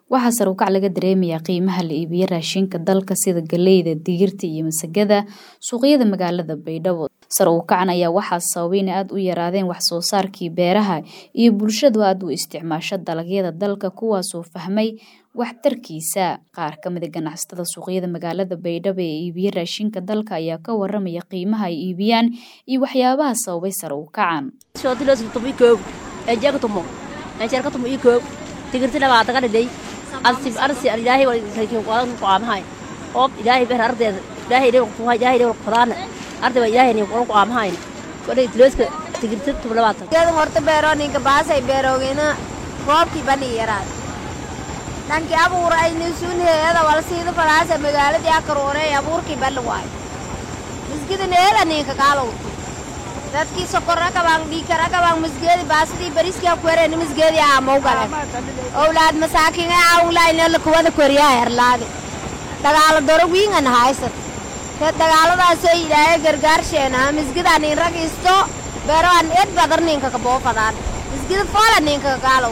waxaa sare ukac laga dareemayaa qiimaha la iibiyo raashinka dalka sida galeyda digirta iyo masagada suuqyada magaalada baydhabo sare ukacan ayaa waxaa sababay in aada u yaraadeen wax soo saarkii beeraha iyo bulshadu aada u isticmaasho dalagyada dalka kuwaasoo fahmay waxtarkiisa qaar ka mida ganacsatada suuqyada magaalada baydhabo ee iibiya raashinka dalka ayaa ka waramaya qiimaha ay iibiyaan iyo waxyaabaha sababay sare ukacan tigirti labaatan dhidhay alsib arsi ilaahay walkin qadan qaamahay oob ilaahay ber ardeeda ilaahay dhew ku hay ilaahay dhew qadana arday ba ilaahay ni qoran qaamahay wada tileska tigirti tub labaatan geed horta beero ninka baasay beerogina roobkii bani yaraad dhanki abuur ay nisuun heeda wal siida falaasa magaaladii akaroonay abuurkii bali waay misgida neela ninka kaalow dadkii sokor akabaan dhiikar akabaan misgeedi baasidii bariskii akwereen misgeedi aamaw gale owlaad masaakiin ee aawlaayna kuwada koriyaa herlaade dagaalo doro wiingan haysat te dagaaladaasoo ilaahay gargaarsheena misgida nin rag isto beeroan ed badar ninka kaboofadaan misgida foola ninka kaalow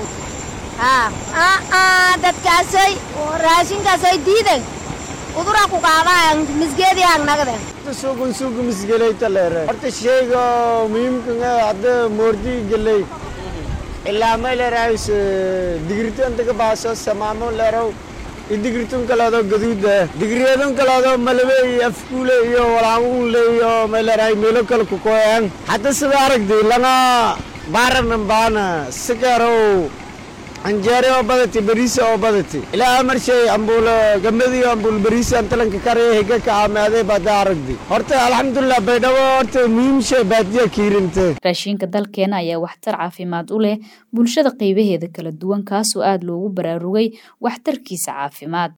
haa dadkaasoy raashinkaasoy diidan udura ku qaadaan misgeedii hangnagden suuqun suuqa misgelayta leere horta sheyga muhiimka hadda moordi geley ilaa may leerahays digirtan daga baaso samaamo leerow iyo digirtun kaleedo gaduuda digiryadun kaleedo malabe iyo afkuule iyo walaamuunle iyo may leerahay meelo kale kukoyan hadda sida aragdi lana baaranan baana sikarow anjeere oo badati bariisa oo badati ilaa marshay ambuul gamadiyo ambuul bariisa antalanka kare higa ka amaade bada aragdi horta alxamdulilah baydhabo horta muhiim shay baadiya kiirinte raashinka dalkeena ayaa waxtar caafimaad u leh bulshada qaybaheeda kala duwan kaasoo aada loogu baraarugay waxtarkiisa caafimaad